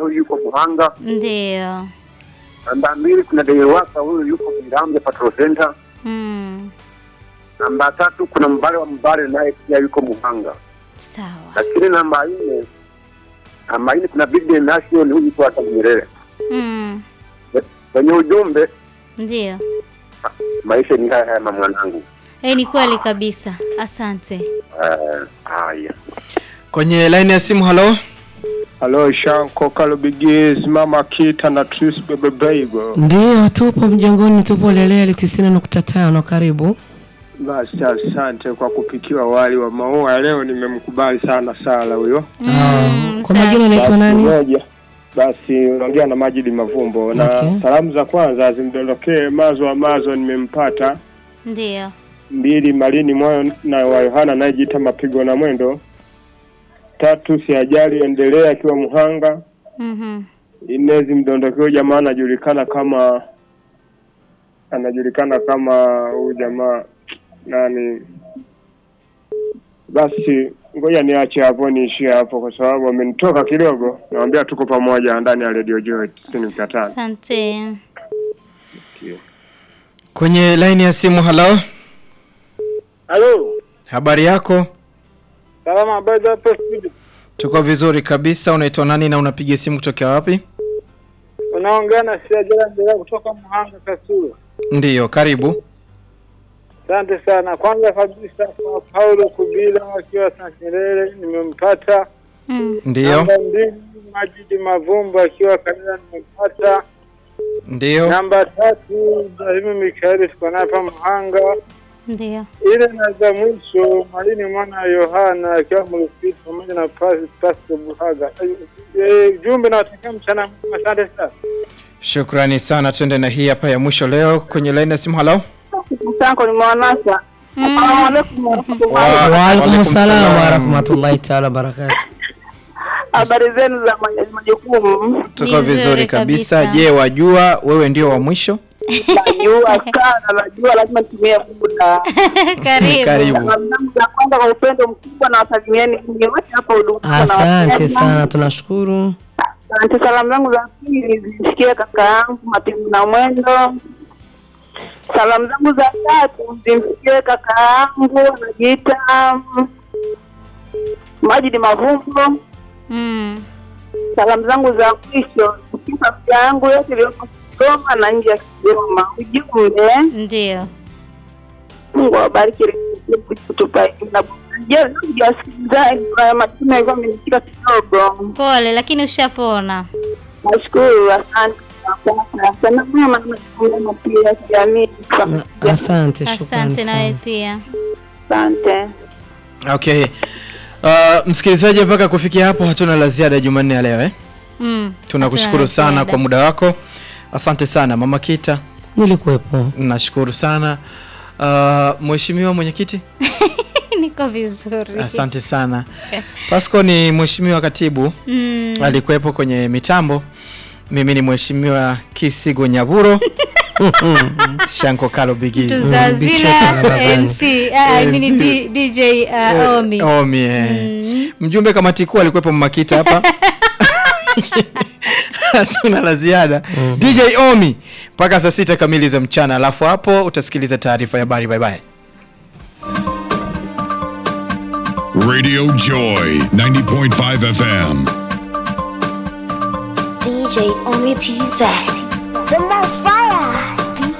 huyu yuko Muhanga. Ndio. Namba mbili kuna Deiwasa, huyu yuko Mirambe Patrol Center. Mm. Namba tatu kuna Mbale wa Mbale, naye pia yuko Muhanga. Sawa. Lakini namba nne, namba nne kuna Bibi Nation, huyu yuko hata Nyerere. Mm. Kwenye ujumbe, Ndio. maisha ni haya haya mwanangu. Eh, ni kweli kabisa. Asante. Eh, Haya. Kwenye line ya simu, halo. Halo Shanko Kalubigis, Mama Kita na Tris Bebe Beigo. Ndiyo, tupo mjengoni, tupo Lelele tisini nukta tano. Karibu. Basi asante kwa kupikiwa wali wa maua leo, nimemkubali sana Sala huyo. Mm, Kwa sawa. majina unaitwa Basi nani? moja. Basi unaongea na Majidi Mavumbo na Okay. salamu za kwanza zimdondokee Mazo Amazo, nimempata Ndio. mbili Malini Moyo na wa Yohana anayejiita mapigo na mwendo. Tatu siajali endelea akiwa Muhanga. Mhm. Nne zimdondokeo jamaa anajulikana kama anajulikana kama huyu jamaa nani. Basi ngoja niache hapo niishie hapo, kwa sababu amenitoka kidogo. Nawambia tuko pamoja ndani ya Radio Joy tisini nukta tano. Asante. Kwenye line ya simu, halo. Halo, Habari yako? salama, habari za hapo studio? Tuko vizuri kabisa. Unaitwa nani na unapiga simu kutokea wapi? Unaongea na Siajala Ndelea kutoka Muhanga Kasulu. Ndiyo, karibu. Asante sana. Kwanza kabisa kwa Paulo Kubila akiwa Nyerere nimempata. Mm. Ndiyo, Namba mbili Majidi Mavumbo akiwa Kanada nimempata. ndiyo. Namba tatu Ibrahimu Mikaeli tuko naye hapa Muhanga. Ndio. Ile na za mwisho Malini mwana wa Yohana akiwa Mrufiti pamoja na Pasi Pasco Buhaga. Eh, Jumbe nawatakia mchana mwema. Asante sana. Shukrani sana. Twende na hii hapa ya mwisho leo kwenye line ya simu, halo. Msanko ni mwanasa. Mm. Assalamu alaikum warahmatullahi. Wa- Waalaikum Waalaikum salam salam. warahmatullahi taala wabarakatu. Habari zenu za maj- majukumu? Tuko Vizuri vizuri kabisa. kabisa. Je, wajua wewe ndio wa mwisho? Najua sana, najua lazima nitumie muda. Karibu. Karibu. Salamu zangu za kwanza kwa upendo mkubwa na wasalimieni nyinyi wote hapa huduma. Asante sana, tunashukuru. Asante. Salamu zangu za pili zimfikie kaka yangu Mapimu na Mwendo. Salamu zangu za tatu zimfikie kaka yangu anajiita mm, Majidi Mavumbo. Mm. Salamu zangu za mwisho zifikie familia yangu yote iliyoko Kigoma na nje ya Kigoma. Ujumbe, Ndio. Mungu awabariki kutupa elimu na burudani. Je, ndugu wasikilizaji, kwa majina yalikuwa amenishika kidogo. Pole lakini ushapona. Nashukuru, asante. Sana mema na majukumu mema pia ya kijamii. Na- Asante, shukrani Asante nawe sana. pia. Asante. Okay. Uh, msikilizaji, mpaka kufikia hapo hatuna la ziada Jumanne ya leo eh? Mm. Tunakushukuru Hatuna sana ziada. kwa muda wako. Asante sana Mama Kita, Nilikuwepo. nashukuru sana. Uh, Mheshimiwa mwenyekiti, Niko vizuri. asante sana. Pasco ni mheshimiwa katibu Mm. alikuwepo kwenye mitambo. Mimi ni mheshimiwa Kisigo Nyaburo Shanko Kalo Bigi Tuzazila MC. Ah, mimi ni MC. D- DJ uh, Omi. Omi eh. Mm. Mjumbe kamati kuu alikuwepo Makita hapa. Hatuna la ziada. DJ Omi mpaka saa sita kamili za mchana, alafu hapo utasikiliza taarifa ya habari. Bye bye. Radio Joy 90.5 FM. DJ Omi TZ. The